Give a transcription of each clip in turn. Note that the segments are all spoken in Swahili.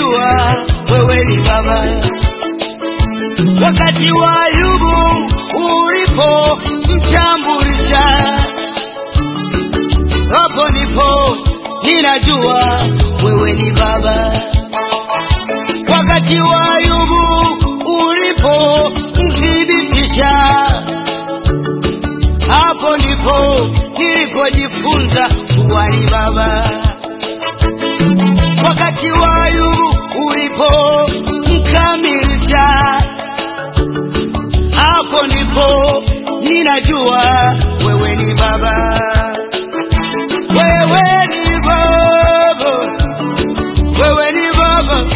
nimejua wewe ni Baba. Wakati wa Ayubu ulipo mtambulisha, hapo ndipo ninajua wewe ni Baba. Wakati wa Ayubu ulipo mthibitisha, hapo ndipo nilipojifunza kuwa ni Baba. Wakati wa Ayubu ulipo mkamilisha, hapo ndipo ninajua wewe ni Baba. Wewe ni Baba, wewe ni Baba.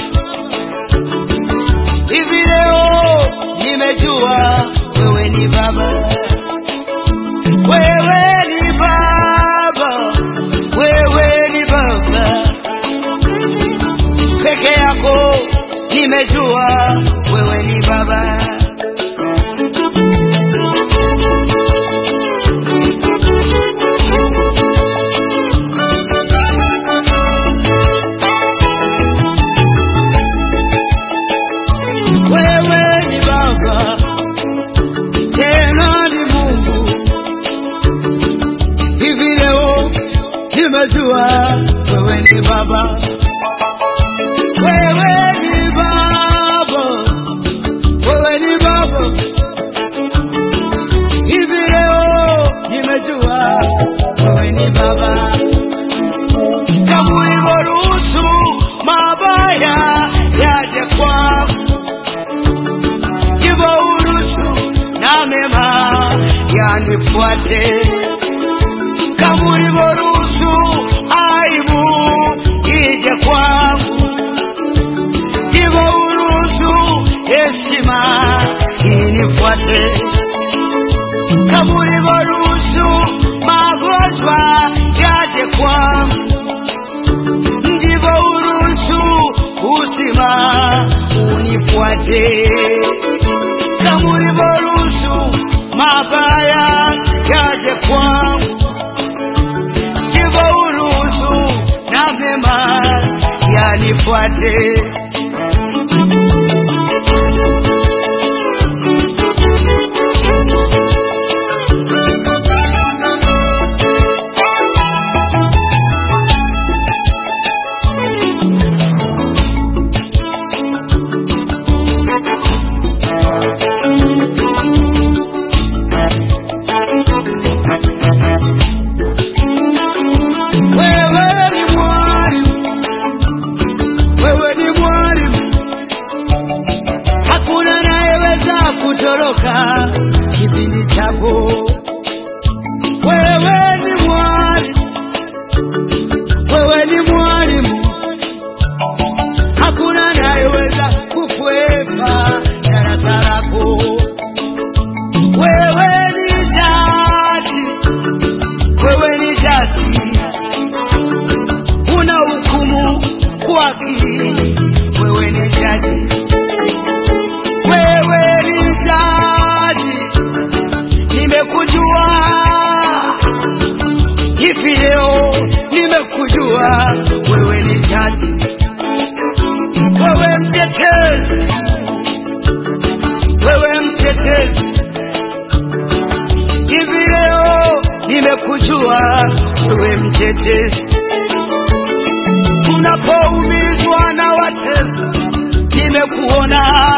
Hivi leo nimejua wewe ni Baba. Wewe ni Baba, wewe ni Baba peke yako, nimejua wewe ni Baba. Wewe ni Baba, tena ni Mungu. Hivi leo nimejua wewe ni Baba. Wewe ni Baba, wewe ni Baba. Hivi leo nimejua wewe ni Baba. Kama ulivyoruhusu mabaya yaje kwangu, ndivyo uruhusu na mema yanifuate. Kama ulivyoruhusu aibu ije kwangu, ndivyo uruhusu heshima inifuate. Kama ulivyoruhusu magonjwa yaje kwangu, ndivyo uruhusu uzima unifuate. Kama ulivyoruhusu mabaya yaje kwangu, ndivyo uruhusu na mema yanifuate. Wewe ni mwalimu, wewe ni mwalimu, hakuna anayeweza kutoroka kipindi chako. Wewe ni mwalimu, wewe ni mwalimu, hakuna anayeweza kukwepa darasa lako. Wewe ni jaji, wewe ni jaji una hukumu kwa haki. Wewe ni jaji, wewe ni jaji, nimekujua hivi leo, nimekujua wewe ni jaji, wewe mtetezi, wewe mtetezi, hivi leo nimekujua wewe mtetezi unapoumizwa na watesi, nimekuona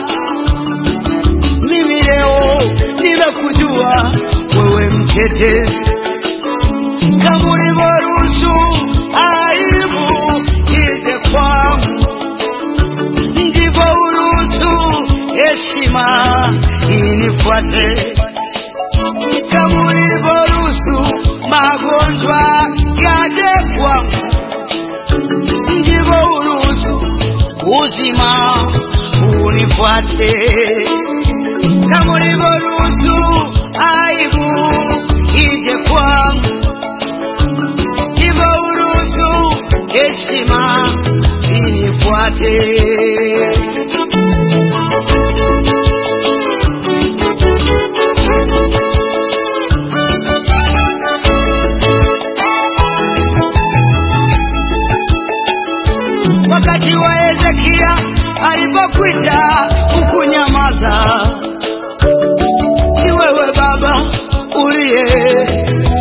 mimi leo, nimekujua wewe mtetezi, kama ulivyoruhusu aibu ije kwangu, ndivyo uruhusu heshima inifuate, kama ulivyoruhusu magonjwa yaje kwangu ndivyo uruhusu uzima unifuate, kama ulivyoruhusu aibu ije kwangu, ndivyo uruhusu heshima inifuate. wakati wa Eliya alipokuita ukunyamaza. Ni wewe Baba uliye